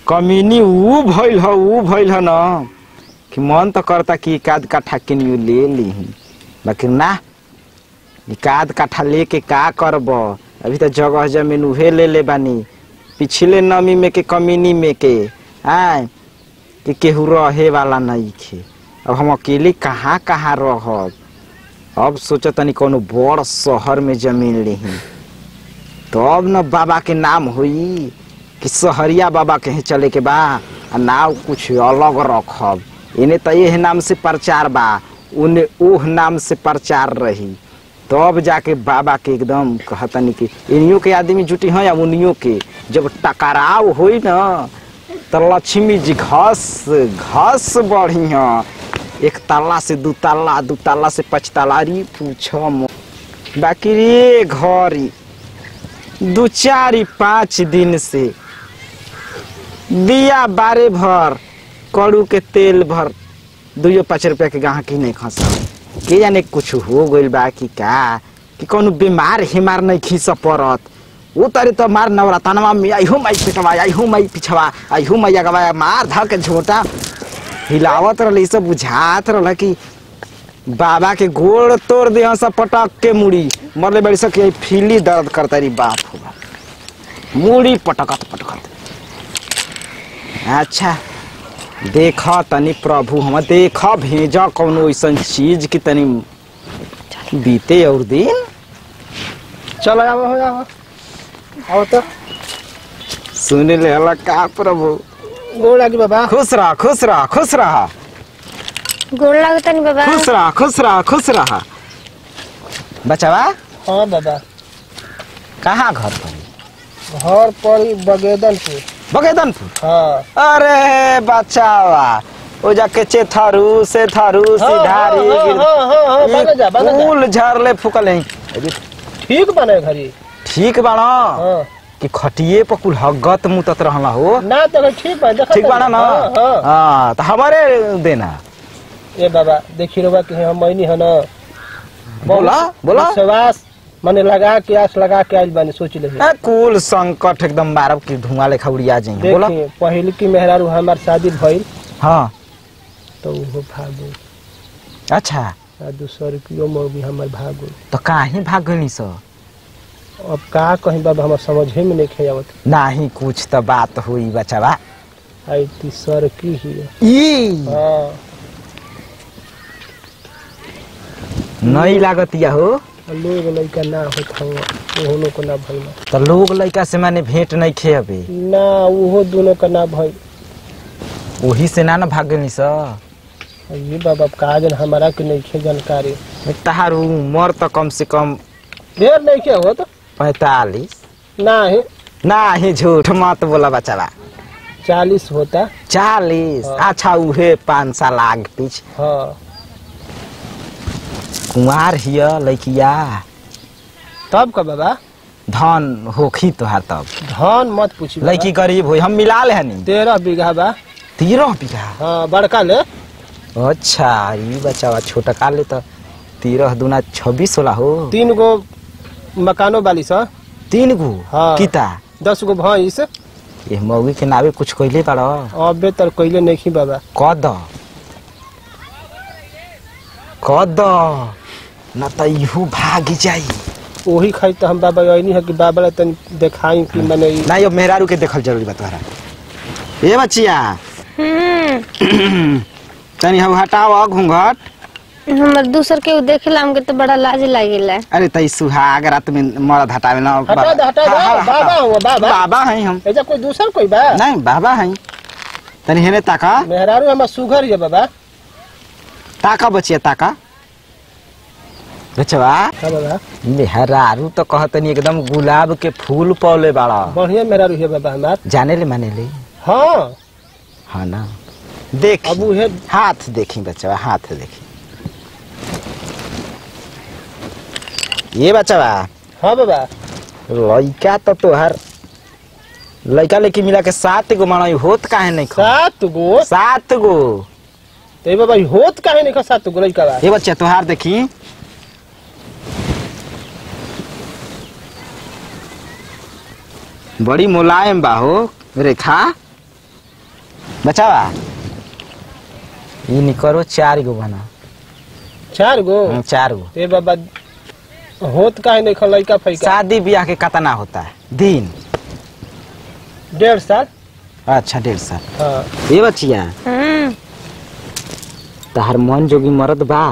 कमीनी ऊ भइल ह ऊ भइल ह न कि मन तो करता कि एकाध काठा किनियो ले लीही बाकी ना एकाध काठा लेके का करब अभी तो जगह जमीन उहे ले ले बानी पिछले नमी में के कमीनी में के आय कि केहू रहे वाला नहीं खे अब हम अकेले कहाँ कहाँ रहब अब सोचो तनी कोनो बड़ शहर में जमीन लेही तब न बाबा के नाम होई कि सहरिया बाबा के ही चले के बा आ नाव कुछ अलग रखब इन्हें तो यह नाम से प्रचार बा उन्हें ओह नाम से प्रचार रही तब जाके बाबा के एकदम कहतनी कि इनियो के आदमी जुटी हैं या उनियों के जब टकराव होई न तो लक्ष्मी जी घस घस बढ़ी हैं एक ताला से दू ताला दू ताला से पाँच ताला अरे पूछो मो बाकी रे घरी दू चार पाँच दिन से दिया बारे भर कड़ू के तेल भर दुइयो पाँच रुपया के गाहकी नहीं खसा के जाने कुछ हो गइल बा कि का कि कौनो बीमार हिमार नहीं खींच पड़त वो तारे तो मार नवरतनवा में आई हो माई पिटवा आई हो माई पिछवा आई हो मैया गवा मार धर के झोटा हिलावत रहल सब बुझात रहल कि बाबा के गोड़ तोड़ दे सब पटक के मुड़ी मरले बड़ी सके फीली दर्द करता रही बाप हो बाप मुड़ी पटकत पटकत अच्छा देख तनी प्रभु हम देख भेज कौनो ऐसा चीज की तनी बीते और दिन चलो आओ हो आओ आओ तो सुन ले हला का प्रभु गोड़ लागी बाबा खुश रह खुश रह खुश रह गोड़ लागतनी बाबा खुश रह खुश रह खुश रह बचावा हाँ बाबा कहाँ घर पर घर पर बगेदनपुर बगेदनपुर हाँ अरे बचावा ओ जाके चेथरू से थरू सिधारी हाँ, हाँ, हाँ, हाँ, हाँ, बना जा, बना जा। फूल झरले फुकल हैं अरे ठीक बने घरी ठीक बाड़ा हाँ कि खटिए पर कुल हगत मुतत रहला हो ना तो ठीक बा देखा ठीक बाड़ा ना हाँ, हाँ। हाँ तो हमारे देना ए बाबा देखी रहुआ कि हम मैनी है ना बोला बोला विश्वास माने लगा के आस लगा के आइल बानी सोच ले ए, कुल संकट एकदम मारब की धुआं लेखा उड़िया जाएंगे बोला देखिए पहले की मेहरारू हमार शादी भइल हाँ तो वो भाग गई अच्छा आ दूसर किलो में भी हमार भाग गई तो काहे भाग गई सो अब का कहीं बाबा हमार समझे में नहीं खेवत नाही कुछ तो बात हुई बचावा आई तीसर की ही है। ई हाँ नहीं लागत या हो लोग लड़का ना होत हूँ ओहनो को ना भइल तो लोग लड़का से माने भेंट नहीं खे अबे ना उहो दोनों का ना भइल वही से ना ना भाग गई सो ये बाबा का जन हमारा के नहीं खे जानकारी तहार उम्र तो कम से कम ढेर नहीं के हो तो पैतालीस ना है ना ही झूठ मत बोला बचावा चालीस होता चालीस हाँ। अच्छा उहे पाँच साल आग पीछ हाँ कुंवार हिय लड़किया तब का बाबा धन होखी तोहार तब धान मत पूछी बाबा। लड़की गरीब हुई हम मिला ले हनी तेरह बीघा बा तेरह बीघा हाँ बड़का ले अच्छा ये बचावा छोटा का ले तो तेरह दूना छब्बीस होला हो तीन गो मकानो वाली सा तीन गो हाँ। किता दस गो भैंस ये मौगी के नावे कुछ कइले बाड़ अबे तर कैले नहीं बाबा कद कद न त इहू भाग जाई वही खाई तो हम बाबा यही है कि बाबा ला तनी देखाई कि मैंने ई- ना यो मेहरारू के देखल जरूरी बा तोहरा ए बच्चिया हम्म तनी हम हटाओ घूंघट हमर दूसर के देखेला हमके तो बड़ा लाज लागेला अरे तई सुहाग रात में मरद हटावे ना हटा दे हटा दे हाँ, हाँ, बाबा हाँ। हुआ बाबा बाबा हैं हम ऐसा कोई दूसर कोई बा नहीं बाबा हैं तनी हेने ताका मेहरारू हमार सुघर है बाबा ताका बचिया ताका बचवा हाँ बाबा मेहरारू तो कहतनी एकदम गुलाब के फूल पौले बाड़ा बढ़िया मेहरारू है बाबा हमार जाने ले माने ले हाँ हाँ ना देख अब उहे हाथ देखी बचवा हाथ देखी ये बचवा हाँ बाबा लड़का तो तोहर लड़का लेके मिला के सात गो मानो होत काहे नहीं खा सात गो सात गो तो बाबा ई होत काहे नहीं खा सात गो लड़का बा ये बच्चा तोहार देखी बड़ी मुलायम बा हो रेखा बचावा ये निकरो चार गो बना चार गो हम्म, चार गो ए बाबा होत काहे नहीं खल लइका फैका शादी ब्याह के कतना होता है दिन डेढ़ साल अच्छा डेढ़ साल हाँ ये बचिया हम्म तहर मन जोगी मरद बा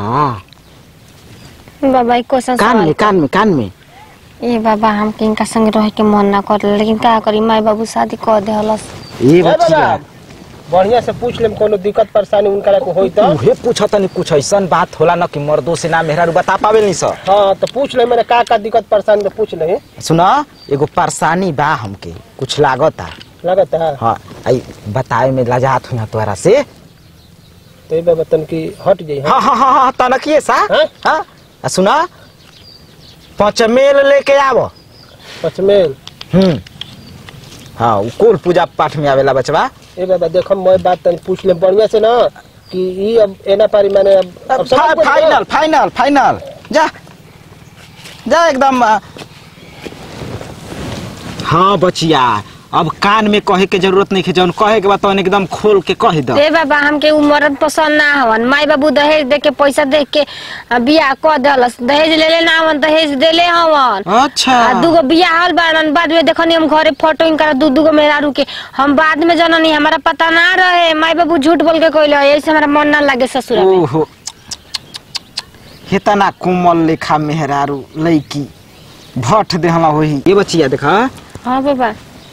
बाबा एक क्वेश्चन कान में सवाल कान में कान में ए बाबा हम इनका संग रहे के मन ना कर लेकिन का करी माई बाबू शादी कर दे हलस ये ए बचिया बाबा बढ़िया से पूछ लेम कोनो दिक्कत परेशानी उनका को होई त उहे पूछा तनी कुछ ऐसन बात होला न कि मर्दों से ना मेहरा बता पावे नहीं सर हाँ तो पूछ ले मैंने का का दिक्कत परेशानी तो पूछ ले सुना एगो परेशानी बा हमके कुछ लागता लगत है हाँ आई बताए में लजात हुई तोहरा से तो ए बाबा तन की हट जाई हाँ हाँ हाँ हाँ तनकिए सा हाँ? हाँ आ सुना पचमेल लेके आवो पचमेल हम्म हाँ उ कुल पूजा पाठ में आवेला बचवा ए बाबा देखो मैं बात तन पूछ ले बढ़िया से ना कि ई अब एना पारी मैंने अब, अब समझ फा- गए ना? फाइनल फाइनल फाइनल जा जा एकदम आ। हाँ बचिया अब कान में कहे के जरूरत नहीं है जौन कहे के बाद तौन एकदम खोल के कह दो ए बाबा हमके उ मरद पसंद ना हवन माई बाबू दहेज दे के पैसा दे के आ, बियाह कर देलस दहेज ले ले ना हवन दहेज देले हवन अच्छा आ दूगो बियाह हल बाड़न बाद में देखनी हम घरे फोटो इनका दू दूगो मेहरारू के हम बाद में जननी हमारा पता ना रहे माई बाबू झूठ बोल के कहले ऐसे हमारा मन ना लागे ससुर में ओहो हेतना कोमल लेखा मेहरारू लईकी भट देहला होई ये बचिया देखा हाँ बाबा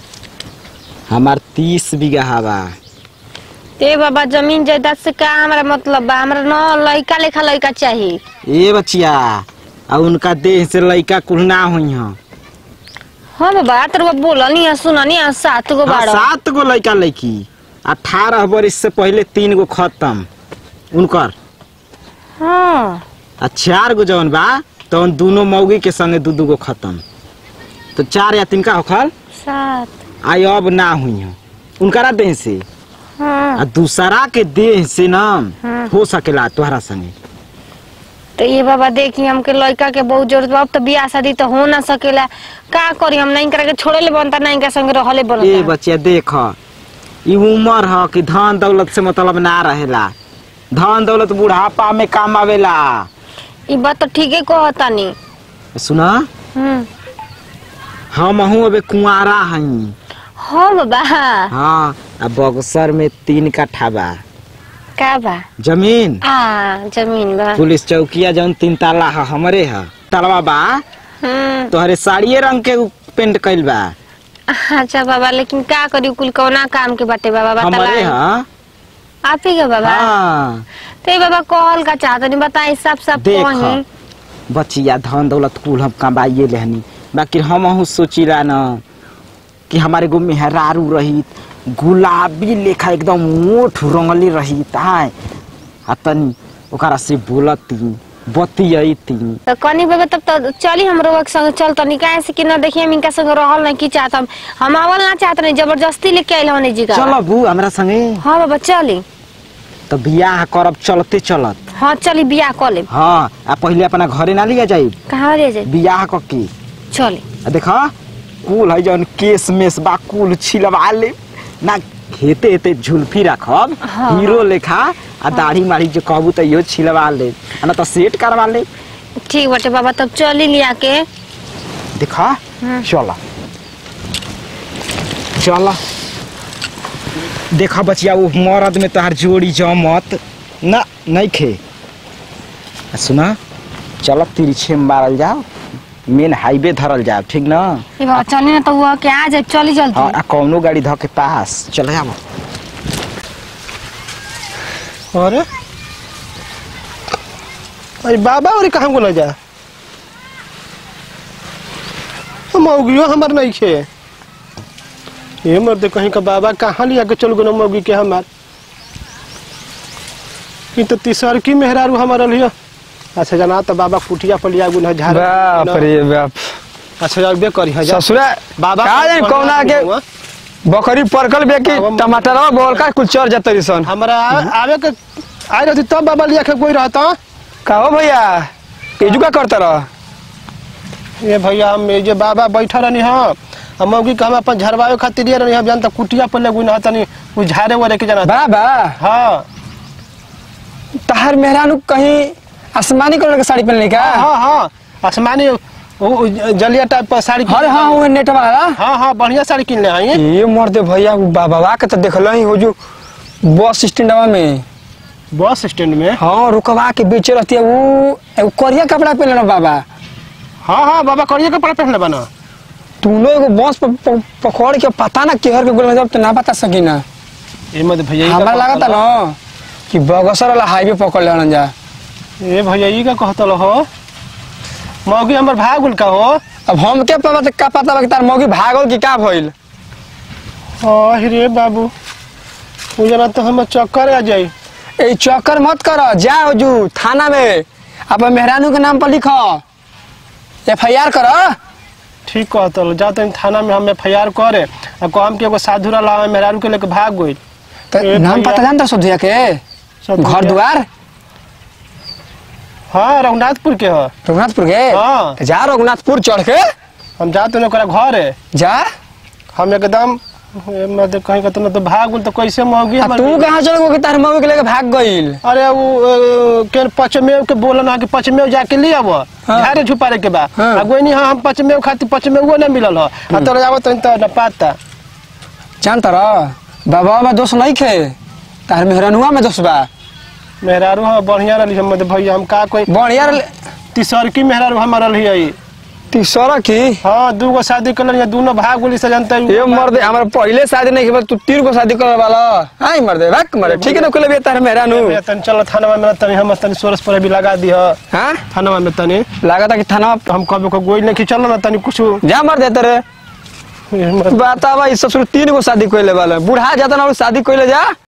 हमार तीस बीघा हवा ते बाबा जमीन जायदाद से का हमारा मतलब बा हमरा न लइका लेखा लइका चाहिए ये बचिया आ उनका देह से लइका कुल ना हुई हैं हाँ बाबा तर बोलनी है सुननी है सात गो हाँ, बाड़ो सात गो लइका लइकी अठारह बरिस से पहले तीन गो खत्म उनकर हाँ आ चार गो जौन बा तौन दोनों मौगी के संगे दू दू गो खत्म तो चार या तीन का होखल सात आई अब ना हुई हैं उनकरा देह से हाँ आ दूसरा के देह से ना हाँ। हो सकेला तोहरा संगे तो ये बाबा देखी हमके लड़का के बहुत जरूरत बा अब तो बियाह शादी तो हो ना सकेला का करी हम नहीं करके छोड़े ले बनता नहीं के संग रहले ए बनता बच्चिया देख ई उम्र ह कि धन दौलत से मतलब ना रहेला धन दौलत बुढ़ापा में काम आवेला ई बात तो ठीके कहता नी सुना हम्म हम हूँ अबे कुंवारा हई हाँ बाबा हाँ आ बक्सर में तीन कट्ठा बा का बा जमीन आ जमीन बा पुलिस चौकिया जौन तीन ताला ह हमरे ह तलवा बा हम्म तोहरे साड़िए रंग के उ पेंट कइल बा अच्छा बाबा लेकिन का करी कुल कौना काम के बाटे बाबा हमरे बता ह आप ही के बाबा हाँ तो ये बाबा कहल का चाहता नहीं बताई सब सब देख कहीं बचिया धन दौलत कुल हम कमाइए लेहनी बाकी हम हूँ सोचिला न कि हमारे गो मेहरारू रही गुलाबी लेखा एकदम ओठ रंगली रही आय आ तनी ओकरा से बोलती बतियती तो कनी बाबा तब तो चली हम रोग संग चल तो निकाय से कि न देखिए हम इनका संग रहल नहीं की चाहत हम हम आवल ना चाहत नहीं जबरदस्ती लेके आइल होने जी का चल बू हमरा संगे हाँ बाबा चली तो बियाह करब चलते चलत हाँ चली बियाह कर ले हाँ आ पहले अपना घरे ना लिया जाई कहाँ ले जाए बियाह क के चली आ देखा कुल है जौन केस मेस बा कुल छिलवा ले ना हेते हेते झुलफी रखब हाँ। हीरो लेखा आ दाढ़ी माढ़ी जो कहबू तो इहो छिलवा ले आ ना तो सेट करवा ले ठीक बाटे बाबा तब चली लिया के देखा हम्म। चल चल देखा बचिया वो मरद में तोहार जोड़ी जमत ना नहीं खे आ सुना चल तिरछे में मारल जाओ मेन हाईवे धरल जाओ ठीक ना ए बाबा चली ना तो वो के आ जाए चली जल्दी हाँ आ कौनो गाड़ी ध के पास चल आबो अरे अरे बाबा और कहाँ को जा हम मौगियो हमार नहीं खे ये मर्द कहीं का बाबा कहाँ लिया के चल गो मौगी के हमार ई तो तीसर की मेहरारू हमार लिया अच्छा जना तो बाबा कुटिया पर लिया गुना झाड़ बाप रे बाप अच्छा जाबे करी है जा ससुरा बाबा का जानी कौना के बकरी परकल बे की बाबा- टमाटर बोल का कुछ चढ़ जाते सन हमारा आ- आवे के आए रहती तब बाबा लिया के कोई रहता का हो भैया एजू का करता रह ये भैया हम ये जे बाबा बैठा रहनी हाँ अब मौगी के हम अपन झरवावे खातिर ये रही हम जानता कुटिया पर लगू ना तनी उ झारे वाले के जाना बाबा हाँ तहार मेहरानू कहीं आसमानी कलर के साड़ी पहनले का हाँ हाँ आसमानी उ- उ जलिया टाइप पर साड़ी अरे हाँ वो नेट वाला हाँ हाँ बढ़िया साड़ी किन ले आई ये मर्दे भैया उ बाबा के तो देखल ही हो जो बस स्टैंडवा में बस स्टैंड में हाँ रुकवा के बेचे रहती है वो एगो करिया कपड़ा पहनले ना बाबा हाँ हाँ बाबा करिए कपड़ा पहनले बना तू लोग एगो बस प- प- पकड़ के पता ना केहर के गोल में जब तो ना बता सकी ना ए मत भैया ई का हमारा लगा था कहतल? ना कि बगसर वाला हाईवे पकड़ लेना जा ए भैया ई का कहतल हो मौगी हमर भागुल का हो अब हम क्या पता का पता बा कि तार मौगी भागल कि का भइल आह रे बाबू उ जना तो हम चक्कर आ जाई ए चक्कर मत कर जा जू थाना में अपन मेहरानू के नाम पर लिख एफ आई आर कर ठीक कहतल जा तुम थाना में हम एफ आई आर करे आ कहम के एगो साधु रहा मेहरारू के लेके भाग गई तो ए नाम भैया। पता जानता सोधिया के सोधिया। घर द्वार हाँ रघुनाथपुर के हो रघुनाथपुर के हाँ। तो जा रघुनाथपुर चढ़ के हम जाते हैं ओकरा घर है जा हम एकदम ए, मतलब कहीं कहते ना तो भाग गइल तो कैसे मौगी आ हमर तू कहाँ चल गो कि तार मौगी के लेके भाग गइल अरे वो अ, के पचमेव के बोलन है कि पचमेव जाके ले आबो हाँ। झारे छुपारे के बा हाँ। आ गोइनी हाँ हम पचमेव खातिर पचमेव ना मिलल हो आ तोरा जाबो तो तो न पाता जानता रह बाबा में दोष नहीं खे तार मेहरानुआ में दोष बा मेहरारू हाँ बढ़िया रही हम मतलब भैया हम का कोई बढ़िया तीसरकी मेहरारू हमारा रही है तीसरा की हाँ दू गो शादी कर या दोनों भाग बोली से जानता ये मर्दे हमारा पहले शादी नहीं के तू तीन को शादी करे वाला आई मर्दे भाग मर्दे ठीक है ना कुल भी तार मेहरानू भैया तनी चलो थाना में तनी हम तनी सोरस पर भी लगा दी है हाँ थाना में तनी लगा था कि थाना हम कभी को गोई नहीं कि चलो ना तनी कुछ जा मर देते रे बतावा इस ससुर तीन गो शादी कोइले वाला बूढ़ा जाता ना वो शादी कोइले जा